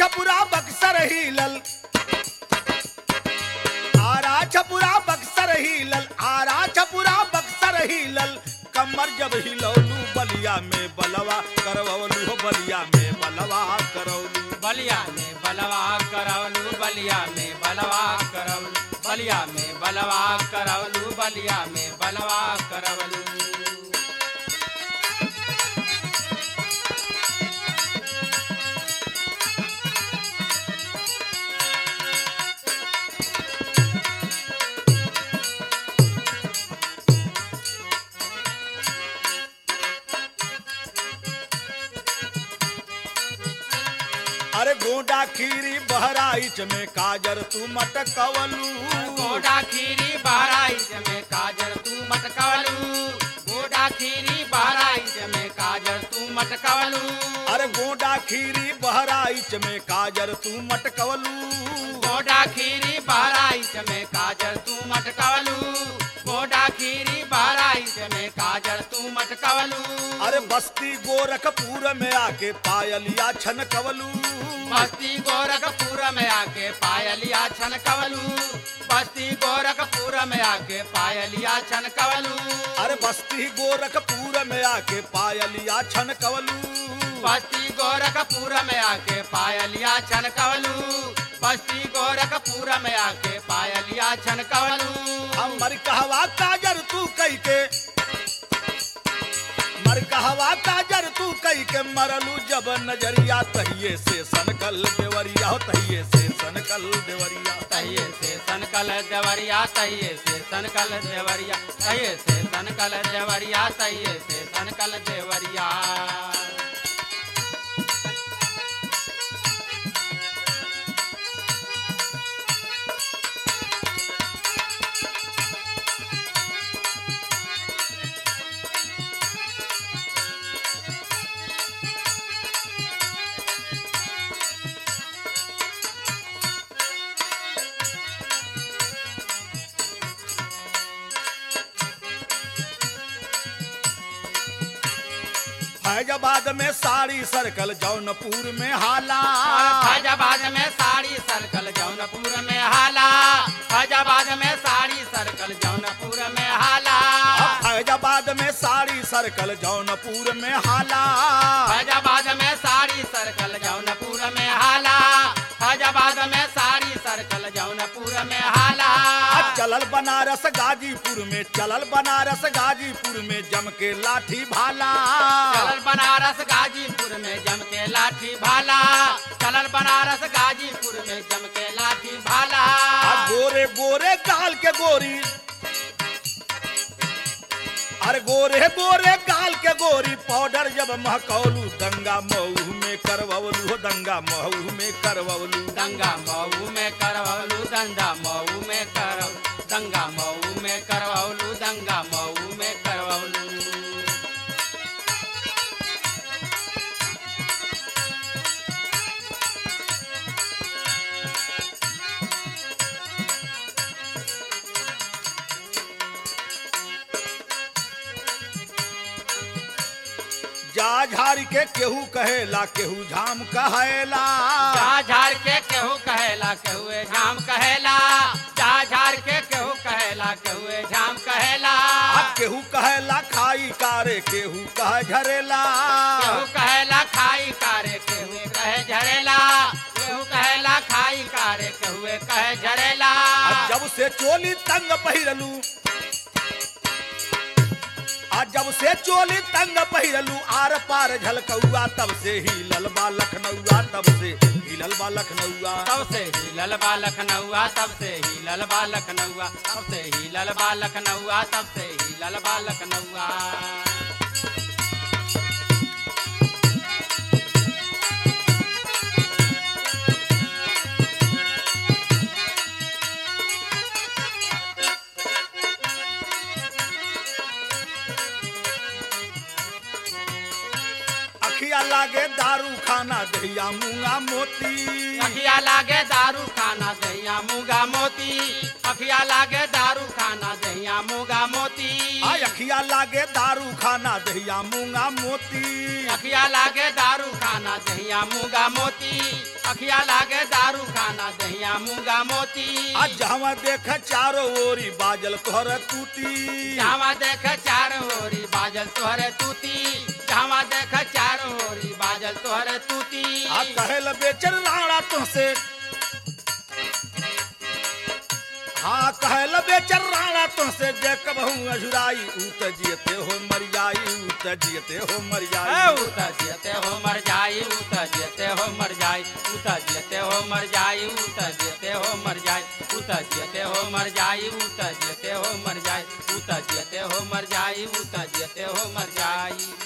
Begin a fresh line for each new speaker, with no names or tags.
छपुरा बक्सर हिलल आरा छपुरा बक्सर हिलल आरा छपुरा बक्सर हिलल कमर जब हिलौलू बलिया में बलवा करवलू हो बलिया में बलवा करौलू
बलिया में बलवा करवलू बलिया में बलवा करवलू बलिया में बलवा करवलू बलिया में बलवा करवलू
अरे गोडा खीरी बहराइच में काजर तू मटकवलू
गोडा खीरी बहराइच में काजर तू मटकवलू गोडा खीरी बहराइच में काजर तू मटकवलू
अरे गोडा खीरी बहराइच में काजर तू मटकवलू
गोडा खीरी बहराइच में काजर तू मटकवलू गोडा खीरी बहराइच में काजर तू मटकवलू
अरे बस्ती गोरखपुर में आके पायलिया छन कवलू
बस्ती गोरखपुर में आके पायलिया छन कवलू बस्ती गोरखपुर में आके पायलिया छन कवलू
अरे बस्ती गोरखपुर में आके पायलिया छन कवलू
बस्ती गोरखपुर में आके पायलिया छन कवलू बस्ती गोरखपुर में आके पायलिया छन कवलू
हमर कहवा काजर तू कई के मर कहवा काजर तू कई के मरलू जब नजरिया तहिए से सनकल देवरिया हो तहिए से सनकल देवरिया
तहिए से सनकल देवरिया तहिए से सनकल देवरिया तहिए से सनकल देवरिया तहिए से सनकल देवरिया
फैजाबाद में साड़ी सर्कल जौनपुर में हाला
फैजाबाद में साड़ी सर्कल जौनपुर में हाला फैजाबाद में साड़ी सर्कल जौनपुर में हाला
फैजाबाद में साड़ी सर्कल जौनपुर में हाला
फैजाबाद में साड़ी सर्कल जौनपुर में हाला फैजाबाद में साड़ी सर्कल जौनपुर में हाला
चलल बनारस गाजीपुर में चलल बनारस गाजीपुर में जम के लाठी भाला
चलल बनारस गाजीपुर में जम के लाठी भाला चलल बनारस गाजीपुर में जम के लाठी भाला
आ गोरे गोरे गाल के गोरी अरे गोरे गोरे गाल के गोरी पाउडर जब महकौलू दंगा मऊ में करवलू हो दंगा मऊ में करवलू
दंगा मऊ में करवलू दंगा मऊ में करव दंगा मऊ में करवलू दंगा मऊ में करवलू
जा झाड़ के केहू कहेला केहू झाम कहेला
जा झाड़ के केहू कहेला केहुए झाम कहेला जा झाड़ के केहू कहेला केहुए झाम कहेला
आ केहू कहेला खाई कारे केहू कहे झरेला
केहू कहेला खाई कारे केहुए कहे झरेला केहू कहेला खाई कारे केहुए कहे झरेला
आ जब से चोली तंग पहिरलू आ जब से चोली तंग पहिरलू आर पार झलकौआ तब से ही ललबा लखनऊआ तब से ही ललबा लखनऊआ
तब से ही ललबा लखनऊआ तब से ही ललबा लखनऊआ तब से ही ललबा लखनऊआ तब से ही ललबा लखनऊआ
अखिया लागे दारू खाना दहिया मूंगा मोती
अखिया लागे दारू खाना दहिया मूंगा मोती अखिया लागे दारू खाना दहिया मूंगा मोती
आ अखिया लागे दारू खाना दहिया मूंगा मोती
अखिया लागे दारू खाना दहिया मूंगा मोती अखिया लागे दारू खाना दहिया मूंगा मोती
आ जहाँ देख चारो ओरी बाजल तोहर तूती
जावा देख चार ओरी बाजल तोहरे तूती जावा देख चार ओरी बाजल तोहरे तूती
आ कहल बेचर राणा तुमसे हाँ कहल बेचर राणा तुमसे देख बहु अजुराई ऊत जियते हो मर जाई ऊत जियते हो मर
ए,
जाई
उता जियते हो मर जाई उता जियते हो मर जाई उता जियते हो मर जाई उता जियते हो मर जाई उता जियते हो मर जाई उता जियते हो मर जाई उता जियते हो मर जाई उता जियते हो मर जाई